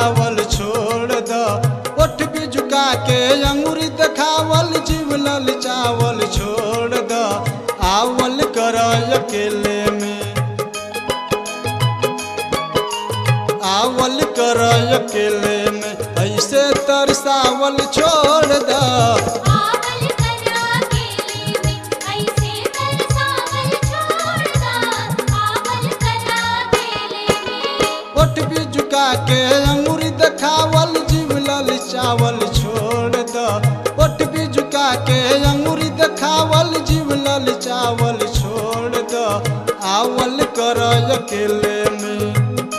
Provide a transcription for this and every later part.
तरसावल छोड़ द ओठ भी झुका के अंगूरी देखावल जीव ललचावल छोड़ द आवल कर अकेले में आवल कर अकेले में ऐसे तरसावल छोड़ द आवल करा केले में ऐसे तरसावल छोड़ दा आवल करा केले में ओठ भी झुका के अंगूरी देखावल जीव ललचावल छोड़ द ओठ भी झुका के अंगूरी देखावल जीव ललचावल छोड़ द आवल कर अकेले में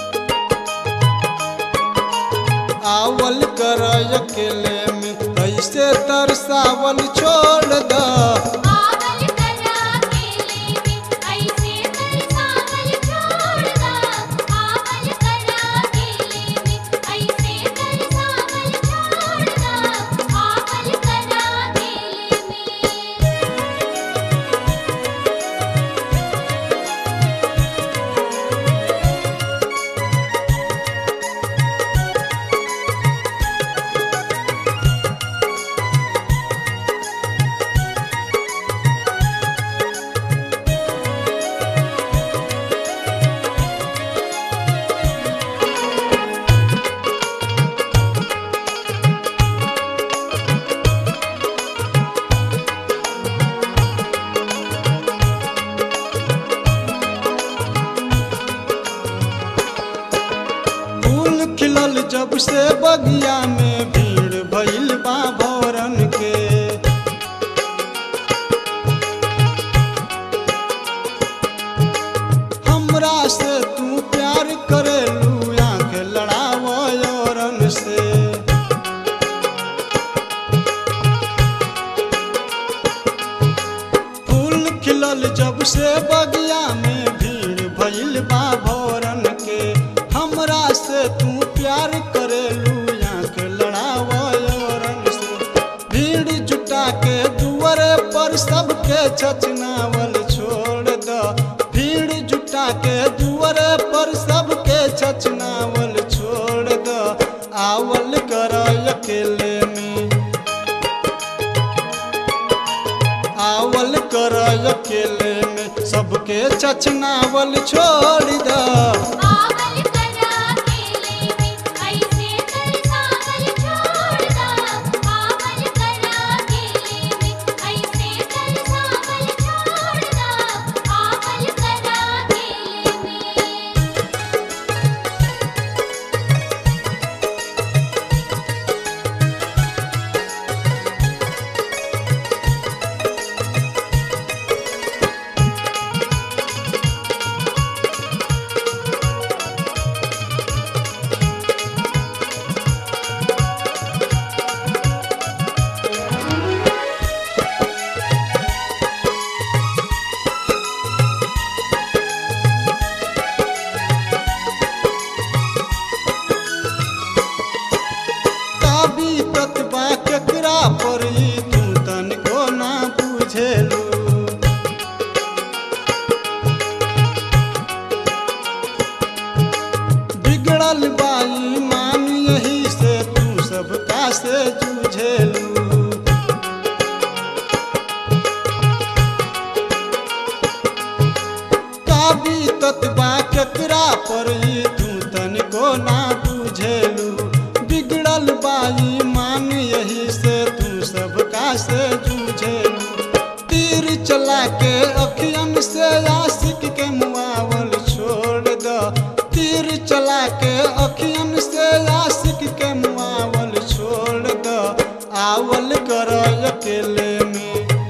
आवल कर अकेले में ऐसे तरसावल छोड़ द आवल करा केले में ऐसे तरसावल छोड़ दा आवल करा केले में ऐसे तरसावल छोड़ दा आवल करा केले में फूल खिलल जब से बगिया में भीड़ भइल बा भौरन के हमरा से तू प्यार करेलू आंख लड़ाव औरन से फूल खिलल जब से बगिया में भीड़ भइल बा भौरन के हमरा से तू प्यार करेलू आंख लड़ाव औरन से भीड़ जुटा के दुआरे पर सबके छचनावल छोड़ द भीड़ जुटा के दुआरे पर सबके छचनावल छोड़ द आवल कर अकेले में आवल कर अकेले में सबके चचनावल छोड़ द आवल करा केले में ऐसे तरसावल छोड़ दा आवल करा केले में ऐसे तरसावल छोड़ दा आवल करा केले में काबी प्रतिभा केकरा पर ई तू तनिको ना बुझेलू बिगड़ल बाई मान यही से तू सबका से जूझेलू काबी तत्बा केकरा पर ई तू तनिको ना बुझेलू बिगड़ल बाई मान यही से तू सबका से जूझेलू तीर चला के अखियन से आशिक के मुआवल छोड़ द तीर चला के अखियन से आशिक के मुआवल छोड़ द आवल कर अकेले में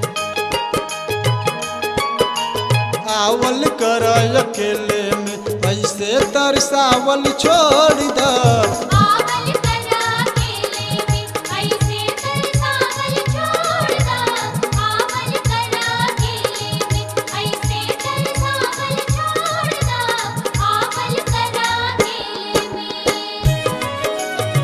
आवल कर अकेले में ऐसे तरसावल छोड़ द आवल करा केले में ऐसे तरसावल छोड़ दा आवल करा केले में ऐसे तरसावल छोड़ दा आवल करा केले में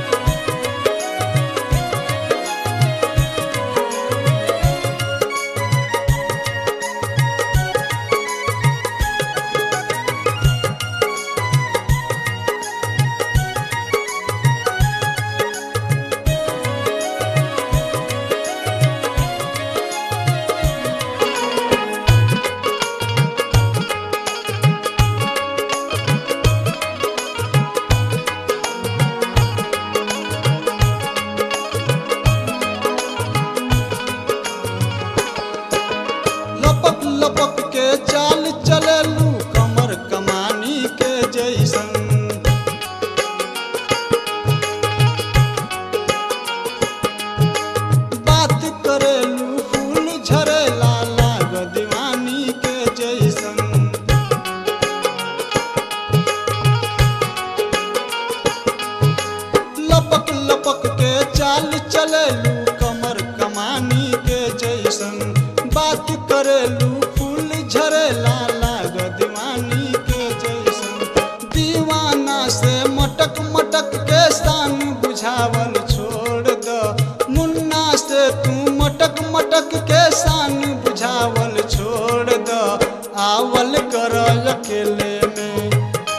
बात करेलू फूल झरेला लाग दीवानी के जैसन दीवाना से मटक मटक के शान बुझावल छोड़ द मुन्ना से तू मटक मटक के शान बुझावल छोड़ द आवल कर अकेले में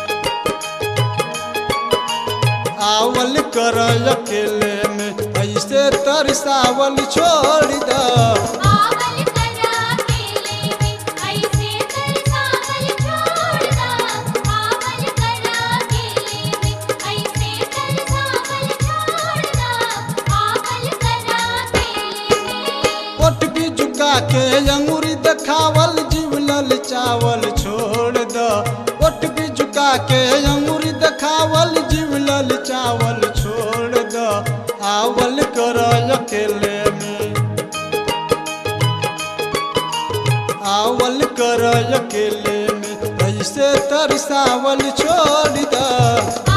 आवल कर अकेले में ऐसे तरसावल छोड़ द आवल करा केले में ऐसे तरसावल छोड़ दा आवल करा केले में ऐसे तरसावल छोड़ दा आवल करा केले में ओट भी झुका के अंगूरी देखावल जीवलल चावल छोड़ द ओट भी झुका के अंगूरी देखावल जीवलल चावल छोड़ द आवल कर अकेले में आवल कर अकेले में ऐसे तरसावल छोड़ द